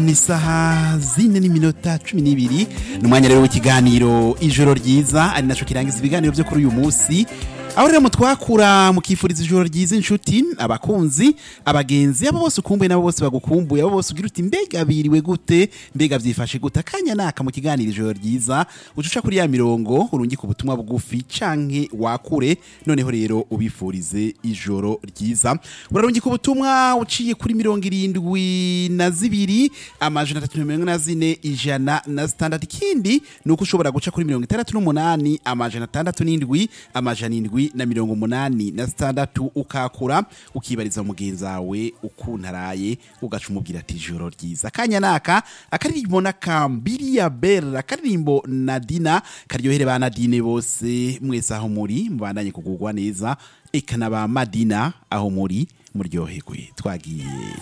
ni isaha zine n'iminota cumi n'ibiri ni umwanya rero w'ikiganiro ijoro ryiza ari naco kirangiza ibiganiro vyo kuri uyu munsi aho rero mutwakura mukifuriza ijoro ryiza inshuti abakunzi abagenzi abo bose ukumbuye nabo bose bagukumbuye abo bose ugira uti mbega biriwe gute mbega vyifashe gute akanya naka mu kiganiro ijoro ryiza ucuca kuri ya mirongo urungika ubutumwa bugufi canke wakure noneho rero ubifurize ijoro ryiza urarungika ubutumwa uciye kuri mirongo irindwi na zibiri amajana atatu na mirongo na zine ijana na zitandatu ikindi ni uko ushobora guca kuri mirongo itandatu n'umunani amajana atandatu n'indwi amajana indwi na mirongo umunani na zitandatu ukakura ukibariza mugenzi wawe ukuntu araye ugaca umubwira ati ijoro ryiza akanya naka akaririmbo n'akambiri ya bera akaririmbo na dina karyohere ba nadine bose mwese aho muri mubandanye kugugwa neza eka na ba madina aho muri muryoherwe twagiye